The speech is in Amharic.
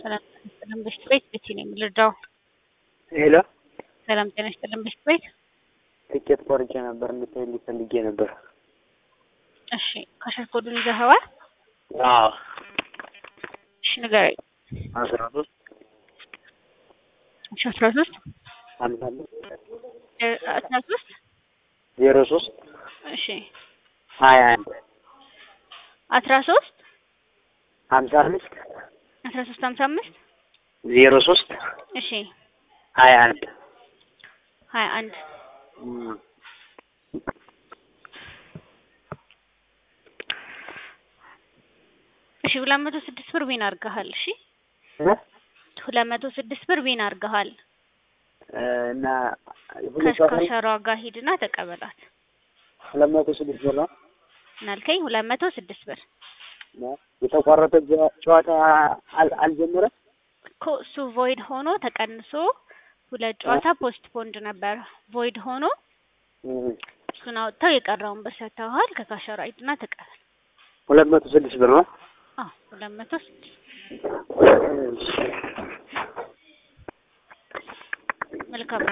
ሰላም ጤና ይስጥልን በሽት ቤት ቤቲ ነው የምልዳው። ሄሎ ሰላም ጤና ይስጥልን በሽት ቤት። ትኬት ቆርጬ ነበር እንድትሄድ ፈልጌ ነበር። እሺ ካሸር ኮዱን ይዘኸዋል? አዎ እሺ ንገረኝ። አስራ ሶስት እሺ አስራ ሶስት ሀምሳ አምስት አስራ ሶስት ዜሮ ሶስት እሺ ሀያ አንድ አስራ ሶስት ሀምሳ አምስት አስራ ሶስት ሀምሳ አምስት ዜሮ ሶስት እሺ ሀያ አንድ ሀያ አንድ እሺ ሁለት መቶ ስድስት ብር ዊን አድርገሃል። እሺ ሁለት መቶ ስድስት ብር ዊን አድርገሃል። እና ሁለት ሰዓት ላይ ከካሸሯ ጋር ሂድና ተቀበላት። ሁለት መቶ ስድስት ብር ነው እናልከኝ ሁለት መቶ ስድስት ብር የተቋረጠ ጨዋታ አል- አልጀመረም። እኮ እሱ ቮይድ ሆኖ ተቀንሶ ሁለት ጨዋታ ፖስት ፖንድ ነበር። ቮይድ ሆኖ እሱን አውጥተው የቀረውን ብር ሰጥተውሃል። ከካሸሯ ሂድና ተቀበል። ሁለት መቶ ስድስት ብር ነው። አዎ ሁለት መቶ ስድስት መልካም